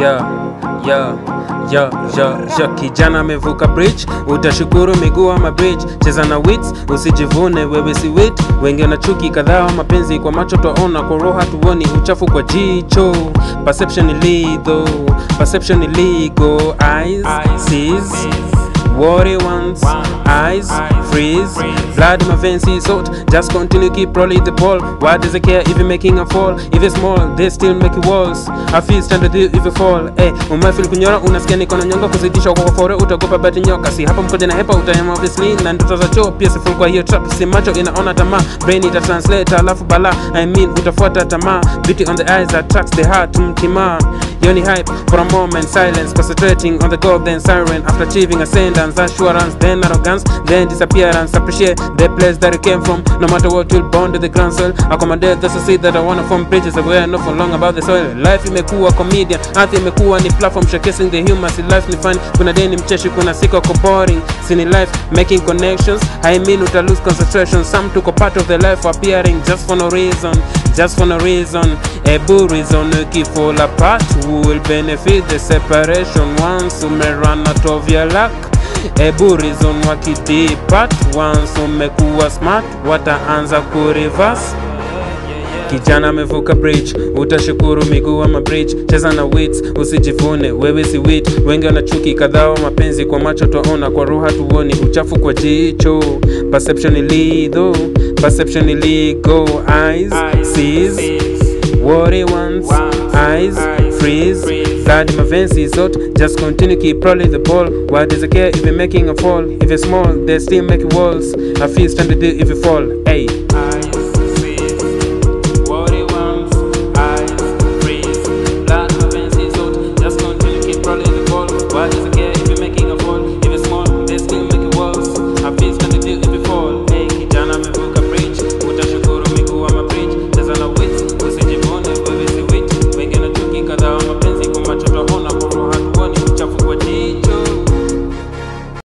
yeah, yeah, yeah, yeah, yeah. Kijana amevuka bridge, utashukuru miguu ama bridge. Cheza na wits, usijivune wewe si wit. Wengi na chuki kadhaa, mapenzi kwa macho twaona, kwa roho hatuoni, uchafu kwa jicho. Perception illegal, perception illegal. Eyes sees what he wants. Eyes freeze, blood in my veins is hot. Just continue keep rolling the ball. Why does it care if you're making a fall? If it's small, they still make it walls. I feel stand with you if you fall. Eh, umefeel kunyora, unasikia niko na nyonga kuzidisha kwa fore, utagopa bati nyoka. Si hapa mkoja na hepa utayama obviously, na ndoto za choo pia si full kwa hiyo trap. Si macho inaona tamaa, brain ita translate alafu bala. I mean utafuata tamaa. Beauty on the eyes attracts the heart, mtima. Yoni hype for a moment, silence, concentrating on the goal, then siren. After achieving ascendance, assurance, then arrogance, then disappearance. Appreciate the place that you came from. No matter what, you'll bond to the ground soil. Accommodate the society that I wanna form bridges aware, not for long about the soil. Life imekuwa comedian, earth imekuwa ni platform showcasing the human. Si life ni fun, kuna day ni mcheshi, kuna siku ako boring. Si ni life making connections. I mean uta lose concentration. Some took a part of the life appearing just for no reason. Just for no reason, a boo reason you fall apart. Who will benefit the separation once you may run out of your luck? A boo reason wakidipat once umekuwa smart, wataanza kureverse. Kijana amevuka bridge, utashukuru miguu ama bridge. Cheza na wits, usijivune wewe si wit. Wengi wana chuki kadhaa wa mapenzi, kwa macho twaona, kwa roho hatuoni, uchafu kwa jicho. Perception illegal, perception illegal. Eyes sees what he wants. Eyes freeze, blood in my veins is hot. Just continue keep rolling the ball. Why does it care if you're making a fall? If it's small, they still make walls. I feel stand to do if you fall. Hey.